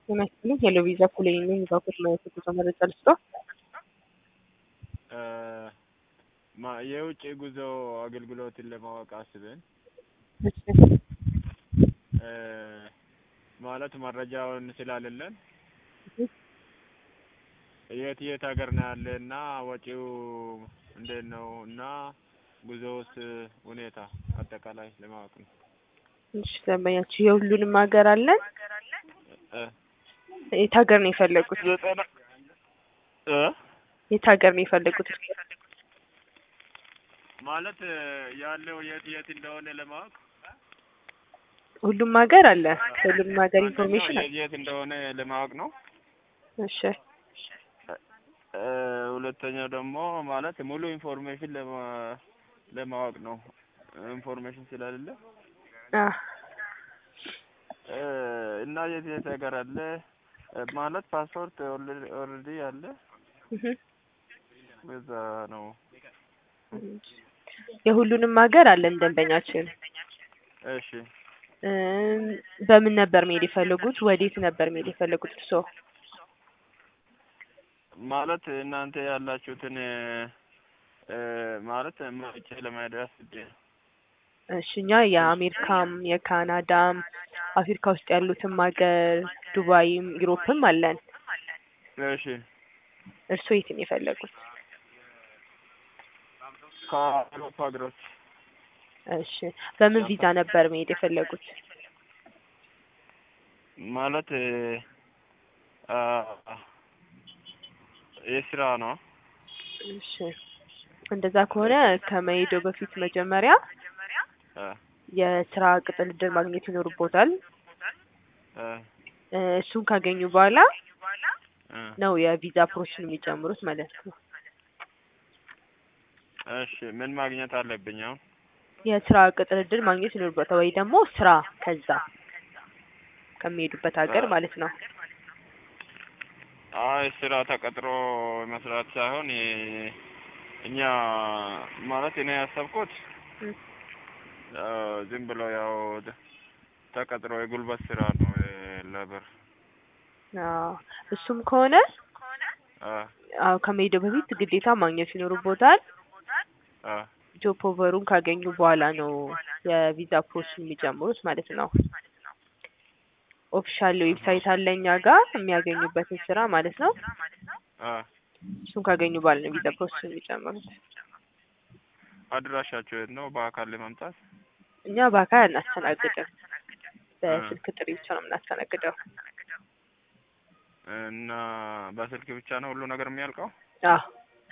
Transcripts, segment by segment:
ጤና ሄሎ ቪዛ ኩሌ ነኝ። ባኮት ማየት ጉዞ መረጃ ልስጦ። ማ- የውጭ ጉዞ አገልግሎትን ለማወቅ አስበን እ ማለት መረጃውን ስላሌለን የት የት ሀገር ነው ያለ እና ወጪው እንዴት ነው እና ጉዞውስ ሁኔታ አጠቃላይ ለማወቅ ነው። እሺ ደንበኛችሁ የሁሉንም ሀገር አለን። እ የት ሀገር ነው የፈለጉት? ዘጠና እ የት ሀገር ነው የፈለጉት? ማለት ያለው የት የት እንደሆነ ለማወቅ ሁሉም ሀገር አለ። ሁሉም ሀገር ኢንፎርሜሽን አንደኛው አለ። የት የት እንደሆነ ለማወቅ ነው። እሺ እ ሁለተኛው ደግሞ ማለት ሙሉ ኢንፎርሜሽን ለማ- ለማወቅ ነው። ኢንፎርሜሽን ስለሌለ አ እ እና የት የት ሀገር አለ እ ማለት ፓስፖርት ኦልሬዲ አለ እህ በዛ ነው። የሁሉንም ሀገር አለን ደንበኛችን። እሺ እም፣ በምን ነበር መሄድ የፈለጉት? ወዴት ነበር መሄድ የፈለጉት እርስዎ? ማለት እናንተ ያላችሁትን እ ማለት መርጬ ለመሄድ አስቤ ነው። እሺ እኛ የአሜሪካም የካናዳም አፍሪካ ውስጥ ያሉትም ሀገር ዱባይም ዩሮፕም አለን። እሺ እርስዎ የት ነው የፈለጉት? ከአውሮፓ ሀገሮች እሺ በምን ቪዛ ነበር መሄድ የፈለጉት? ማለት እ አ የስራ ነው። እሺ እንደዛ ከሆነ ከመሄደው በፊት መጀመሪያ እ የስራ ቅጥር ዕድል ማግኘት ይኖርቦታል። እ እ እሱን ካገኙ በኋላ እ ነው የቪዛ ፕሮሰሱን የሚጀምሩት ማለት ነው። እሺ ምን ማግኘት አለብኝ አሁን? የስራ ቅጥር ዕድል ማግኘት ይኖርቦታል ወይ ደግሞ ስራ ከዛ ከሚሄዱበት ሀገር ማለት ነው። አይ ስራ ተቀጥሮ መስራት ሳይሆን የ- እኛ ማለት እኔ ያሰብኩት እ አ ዝም ብሎ ያው ተ- ተቀጥሮ የጉልበት ስራ ነው ለብር አዎ እሱም ከሆነ አ አዎ ከመሄደው በፊት ግዴታ ማግኘት ይኖርቦታል። አ ጆብ ኦፈሩን ካገኙ በኋላ ነው የቪዛ ፕሮሰሱን የሚጀምሩት ማለት ነው። ኦፊሻል ዌብሳይት አለ እኛ ጋር የሚያገኙበትን ስራ ማለት ነው። አ እሱን ካገኙ በኋላ ነው ቪዛ ፕሮሰሱን የሚጀምሩት። አድራሻቸው የት ነው? በአካል ለመምጣት እኛ በአካል አናስተናግድም፣ በስልክ ጥሪ ብቻ ነው የምናስተናግደው። እና በስልክ ብቻ ነው ሁሉ ነገር የሚያልቀው? አዎ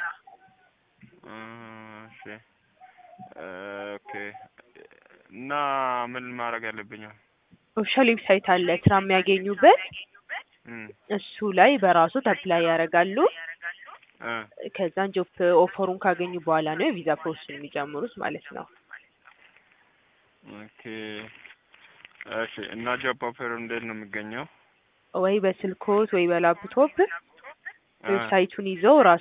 እሺ ኦኬ። እና ምን ማድረግ ያለብኛል? ኦፊሻል ዌብሳይት አለ ስራ የሚያገኙበት እም እሱ ላይ በራሱ አፕላይ ያደርጋሉ። እ ከዛን ጆብ ኦፈሩን ካገኙ በኋላ ነው የቪዛ ፕሮሰሱን የሚጀምሩት ማለት ነው። ኦኬ እሺ። እና ጆብ ኦፈር እንዴት ነው የሚገኘው? ወይ በስልኮት ወይ በላፕቶፕ እ ዌብሳይቱን ይዘው ራሱ